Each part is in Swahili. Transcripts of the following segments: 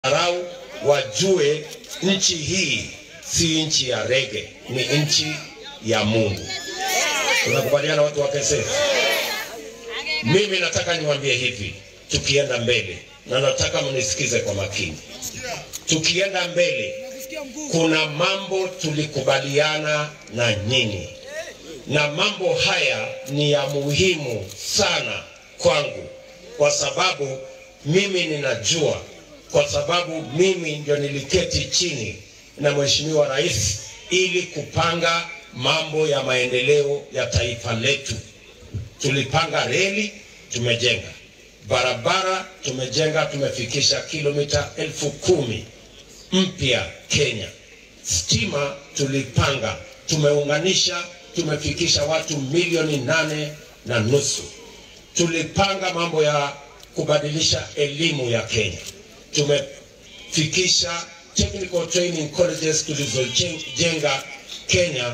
Arau wajue nchi hii si nchi ya rege, ni nchi ya Mungu. Tunakubaliana watu wa KSF? Mimi nataka niwaambie hivi, tukienda mbele, na nataka mnisikize kwa makini. Tukienda mbele, kuna mambo tulikubaliana na nyinyi, na mambo haya ni ya muhimu sana kwangu, kwa sababu mimi ninajua, kwa sababu mimi ndio niliketi chini na Mheshimiwa Rais ili kupanga mambo ya maendeleo ya taifa letu. Tulipanga reli, tumejenga barabara, tumejenga, tumefikisha kilomita elfu kumi mpya Kenya. Stima tulipanga, tumeunganisha, tumefikisha watu milioni nane na nusu. Tulipanga mambo ya kubadilisha elimu ya Kenya, tumefikisha technical training colleges tulizojenga Kenya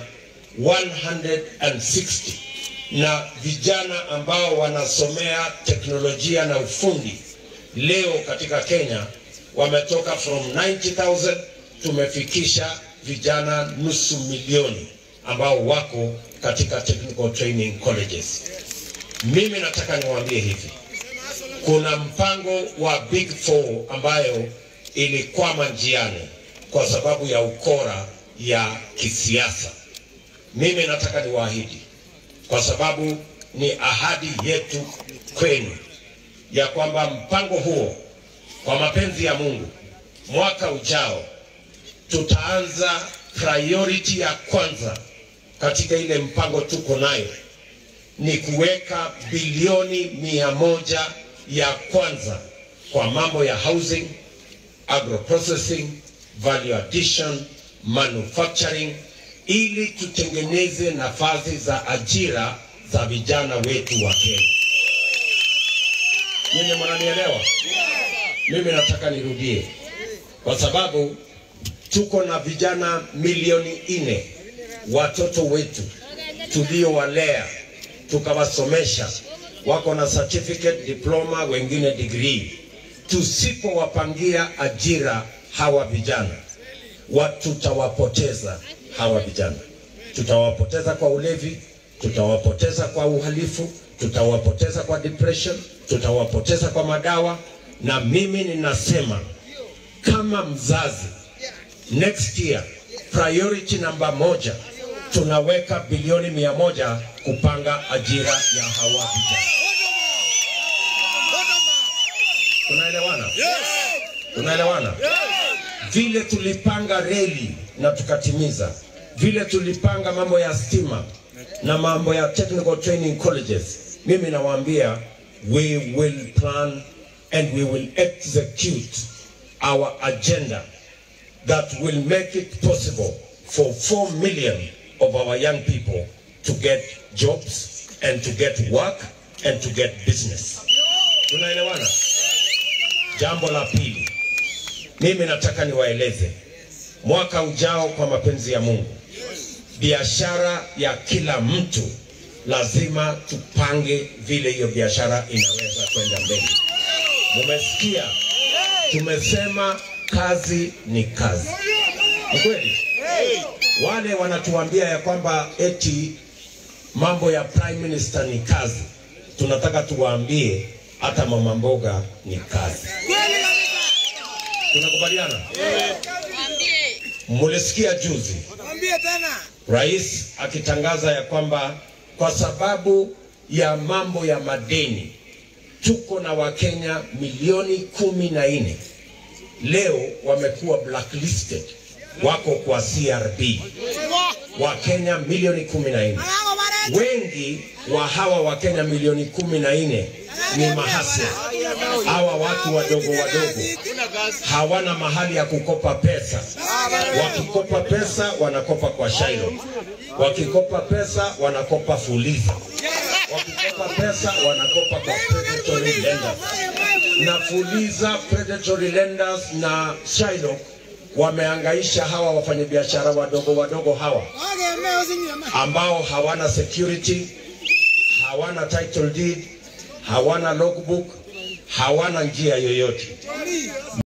160 na vijana ambao wanasomea teknolojia na ufundi leo katika Kenya wametoka from 90,000 tumefikisha vijana nusu milioni ambao wako katika technical training colleges. Mimi nataka niwaambie hivi, kuna mpango wa Big Four ambayo ilikwama njiani kwa sababu ya ukora ya kisiasa. Mimi nataka niwaahidi, kwa sababu ni ahadi yetu kwenu ya kwamba mpango huo kwa mapenzi ya Mungu, mwaka ujao tutaanza priority ya kwanza katika ile mpango tuko nayo ni kuweka bilioni mia moja ya kwanza kwa mambo ya housing, agroprocessing, value addition, manufacturing ili tutengeneze nafasi za ajira za vijana wetu wa Kenya. Nyinyi mnanielewa? Mimi nataka nirudie, kwa sababu tuko na vijana milioni nne watoto wetu tuliowalea tukawasomesha, wako na certificate, diploma, wengine degree. Tusipowapangia ajira hawa vijana wa tutawapoteza hawa vijana, tutawapoteza kwa ulevi, tutawapoteza kwa uhalifu, tutawapoteza kwa depression, tutawapoteza kwa madawa. Na mimi ninasema kama mzazi, next year priority namba moja tunaweka bilioni mia moja kupanga ajira ya hawa vijana. Tunaelewana? Tunaelewana? Vile tulipanga reli na tukatimiza, vile tulipanga mambo ya stima na mambo ya technical training colleges, mimi nawaambia we will plan and we will execute our agenda that will make it possible for 4 million of our young people to get jobs and to get work and to get business. Tunaelewana? Jambo la pili, mimi nataka niwaeleze, mwaka ujao, kwa mapenzi ya Mungu, biashara ya kila mtu lazima tupange vile hiyo biashara inaweza kwenda mbele. Mumesikia, tumesema kazi ni kazi. Ni kweli? Wale wanatuambia ya kwamba eti mambo ya prime minister ni kazi, tunataka tuwaambie hata mama mboga ni kazi. Tunakubaliana? Mulisikia juzi rais akitangaza ya kwamba kwa sababu ya mambo ya madeni tuko na Wakenya milioni kumi na nne leo wamekuwa blacklisted, wako kwa CRB. Wakenya milioni kumi na nne wengi wa hawa Wakenya milioni kumi na nne ni mahasla. Hawa watu wadogo wadogo hawana mahali ya kukopa pesa. Wakikopa pesa wanakopa kwa Shailo, wakikopa pesa wanakopa Fuliza, wakikopa pesa wanakopa kwa predatory lenders. Na Fuliza, predatory lenders na Shailo wameangaisha hawa wafanyabiashara wadogo wadogo hawa ambao hawana security, hawana title deed, hawana logbook, hawana njia yoyote.